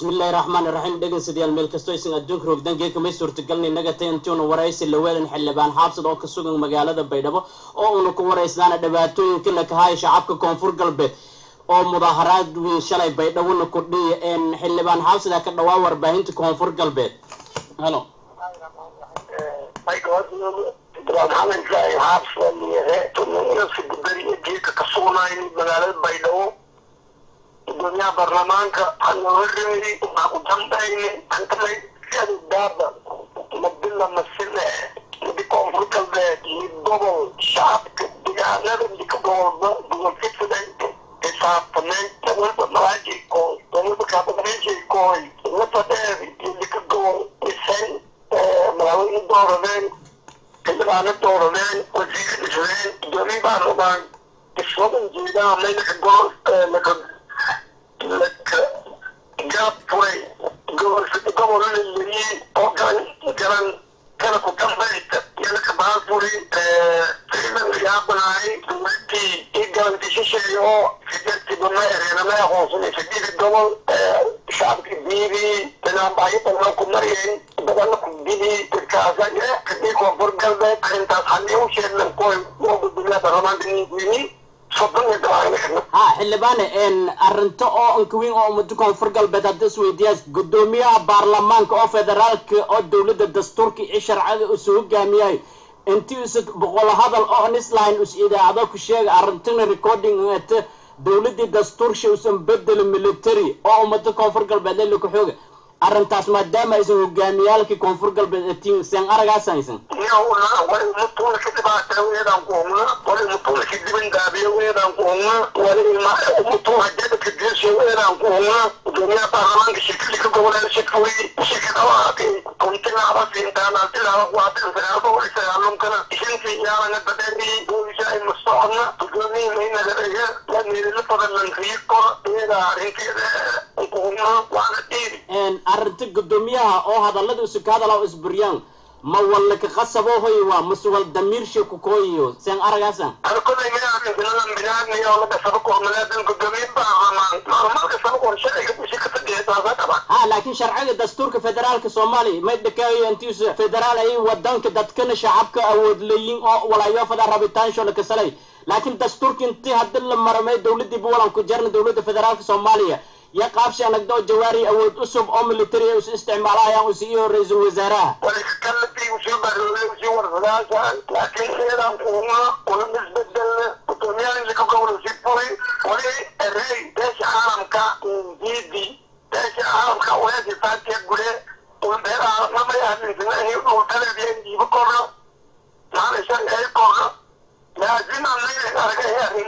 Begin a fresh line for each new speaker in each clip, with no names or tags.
bismillahi raxmaani raxiim dhegeystayaal meel kastoo aysan adduunka rogdangeed kamay suurtagalna inaga tay intuuna waraysi laweelan xildhibaan xaabsad oo ka sugan magaalada baydhabo oo uuna ku waraysaana dhibaatooyinkana ka haya shacabka koonfur galbeed oo mudaaharaad weyn shalay baydhabona kordhiya xildhibaan xaabsada ka dhawaa warbaahinta koonfur galbeed halo
magaalada baydhabo gudoomiyaha baarlamaanka hanoreey waxaa ku dambayne antamay siada daaba madila masile midi koonfur galbeed mid gobol shacabka deegaanada midka gobolba gobolkasida xisaabtameen walba malaajikoy walba kaabadameejikoy nafadheer iyo midka gobol dhiseen madaaweyne dooradeen xildhibaano dooradeen wasiir dhiseen gudoomiye baarlamaan iswadan jeedaa maynaka gobol laka laka gaabfuray gobol gobolna layiri oo garan garan kala ku dambaysta iyo laka baafuri fiilan yaabanaay dowladii i garantishisheeya oo sideedkiiba ma ereena ma aqoonsanay sideeda gobol shacabka biidii banaanbaxyo badan ku maryayn badana ku bidii dadkaasa kadii koonfur galbeed arrintaas haddii u sheegnan koy oo gudoomiyaha baarlamaanka ninkini
ha xildhibaane arrinto oo ankaweyn oo ummada koonfur galbeed hadda isweydiiyaas gudoomiyaha baarlamaanka oo federaalka oo dowladda dastuurka iyo sharcada isu hogaamiyahay intii isa boqol hadal oo nisline is idaacado ku sheega arrintina recording ata dowladii dastuursha usan bedelo military oo ummada koonfur galbeed lelika xooga arrintaas maadaama aysan hogaamiyaalkii koonfur galbeed atiin seen aragaasaysan
wali umutuulka dhibaata weedaan kuhumna wali umutuulka dibandaabiya weedaan kuhumna wali umutuulka jadadka geesha weedaan kuhumna gudoomiyaha baarlamaanka shirkadika goboleed shirkawey shirkadawaaqi kuntilaaba siintaana tilaaba kuwaatin sagaalba wali sagaalumkana ishintii yaalanga dadeeni boolisa ay mustocodna gudoomiyi maynagadaga la meelila badan riikor iyada arrinteeda kuhumna waana dhiiri
arrinta gudoomiyaha oo hadallada isu ka hadala oo isburyaan ma walla ka qasabo hoy waa mase wal damiirsha ku kooyiyo seen aragaasan
arkoday minaadinsiladan binaadniyo laga saba kormaleedan gudoomiye baarlamaan maalmalka saba kor sharciga bushi ka fadhiya taasa qaba
ha laakiin sharciga dastuurka federaalka soomaaliya may dhakaayo intiisa federaal ay wadanka dadkana shacabka awood leeyin oo walaayofada rabitaansho la kasalay laakiin dastuurka intii haddi la maramay dowladii buwalan ku jarna dowladda federaalka soomaaliya iyo qaabsha anagdoo jawaari awood cusub oo military is isticmaalayaan usi iyo ra-iisul wasaaraha
waliskalatii usii baroolay usii warsadaasaan laakiin sidan kuuma una isbedelna gudoomiyaha ka gobol usii furay wali erey beesha caalamka diidi beesha caalamka weesi faatiya gure ulbeer caalamnamay ahlinsinahi dhultaleediya diibo korno maalaysan ay korno laakiin anayna aragay arrin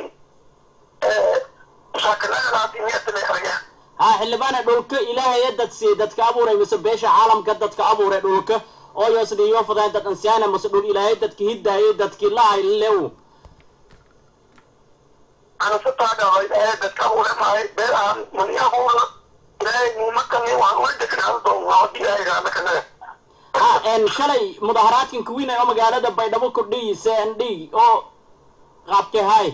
shaakalaadaasimiyatanay arageen
ha xildhibaane dhulka ilaahaya dad siiyey dadka abuuray mise beesha caalamka dadka abuuray dhulka oo yoosdhiyo fadaan dad ansiyaana mase dhul ilaahay dadka hidaayay dadkii lahay lew
anasataadhaway ee dadka abuuray mahay beerahan mani abuura ilaahay nimakani waan ula degnaado doonaa hadii ilaahay raana kanaga
ha shalay mudaharaadkan kuwiinay oo magaalada baydhabo kordhiyi c n d oo qaabkee hay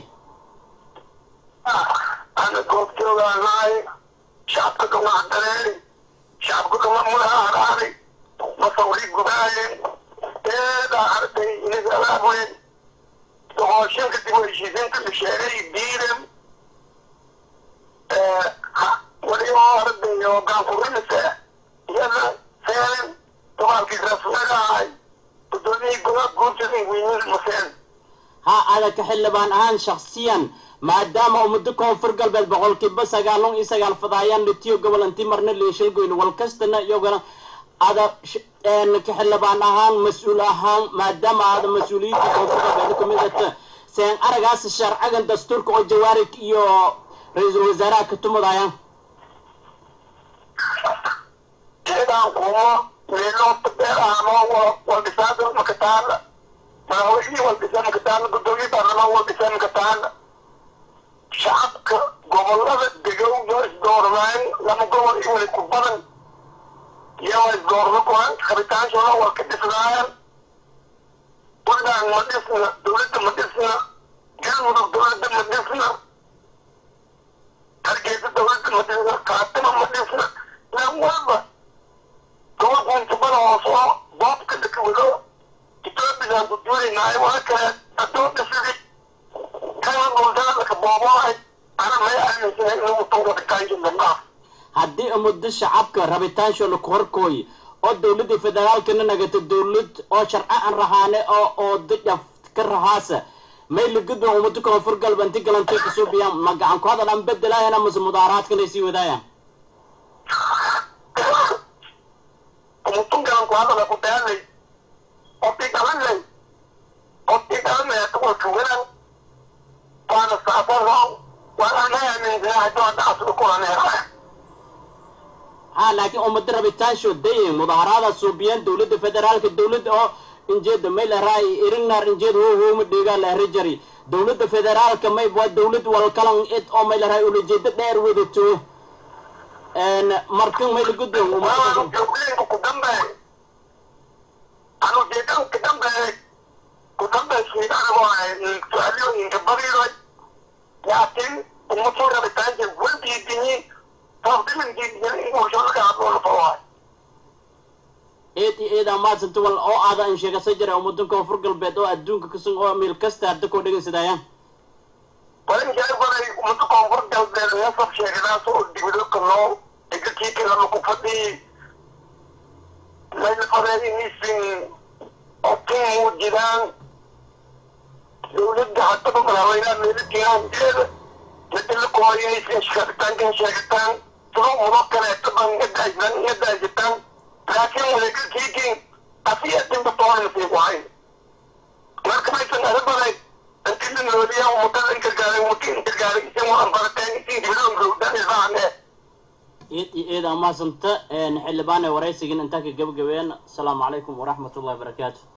ana goobjoogaanahay shacabka kama hadareeri shacabka kama mulaha haraari masawri gudaayeen eedaa arday inagalaabeen doqooshinka dib u heshiisiinta bisheeray diidem wali oo arday oo gaanfurinise iyada seen dagaalkii rasmagahay gudoomiyii godaad guursaday weynin maseen
ha adaka xildhibaan ahaan shaksiyan maadaama ummado koonfur galbeed boqolkiiba sagaalon iyo sagaal fadaayaan litiyo gobol intii marna leeshalgoyn wal kastana iyagana ada ka xildhibaan ahaan mas-uul ahaan maadaama aada mas-uuliyiinta koonfur galbeed kamid ata seen aragaas sharcigan dastuurka oo jawaari iyo ra-iisul wasaaraha ka tumadayaan
jeedaan kumo meeloota beerahanoo waldhisaada makataala madaxweynihii waldhisa makataala gudoomiye baarlamaan waldhisa makataala shacabka gobolada degow yoo isdooradaan lama gobol i wali ku badan iyagoo isdoorado kuhan rabitaanshoona waa ka dhisnaayaan puntland ma dhisna dowladda ma dhisna galmudug dowladda ma dhisna hargeysa dowladda ma dhisna kaatima ma dhisna weynaay waa kale addoonka sidii kana dhuldaadaka booboahay ana may aaminsanay inuu mutan rabitaanki midnaaf
haddii muddo shacabka rabitaanshoona ku horkooy oo dowladda federaalkana nagata dowlad oo sharci aan rahaane oo oo dajaf ka rahaasa may lagudba ummado koonfur galba inti galantay kasuubiyaan ma gacan ku hadal aan bedelaayana mase mudaaraadkana sii wadaayaan
umutun galan ku hadala ku daalay oti dhalanay oti dhalanay kuwa tuganan waana saafaro waana may aaminsanay hadduu hadda aslu kulaneeraya
ha laakiin ummado rabitaansho daye mudaaharaada suubiyaan dowladda federaalka dowladda oo injeeda may lahraay irinar injeed ho hooma dheegaa lahra jari dowladda federaalka may waa dowlad walkalan id oo may lahraay ulajeedo dheer wadato markan may lagudba
waanu joogleenku ku dambeey anu jeedan ku dambeey ku dambeey shiidanago su-aalooyinka badiday laakiin umatu rabitaanka waldiidinyin
eed iyo eed amaadsanto wal oo aada in sheegasa jira ummadan koonfur galbeed oo adduunka kasun oo meel kasta hadda koo dhegaysadayaan
walinjaabaday umada koonfur galbeed meesaf sheegadaas oo dibado kaloo egakiikilama ku fadhii laynafareenisin oo tin muujidaan dowladda haddaba madaxweynaha meelatiinaajeeda midila kumayaysin sheegitaankan sheegitaan sidoo mudo kaleeto ban yadaasan yadaajitaan laakiin wadagalkiikin asiyadinba toonasi wahay marka maysan arabaday intii nooliya umudada inkargaaray umudi inkargaaray isin waan barateen isin dibidoon gowdan isaane
eed iyo eed amaasanta xildhibaane waraysigin intaa ka gabagabeen asalaamu calaykum waraxmat ullahi barakaatu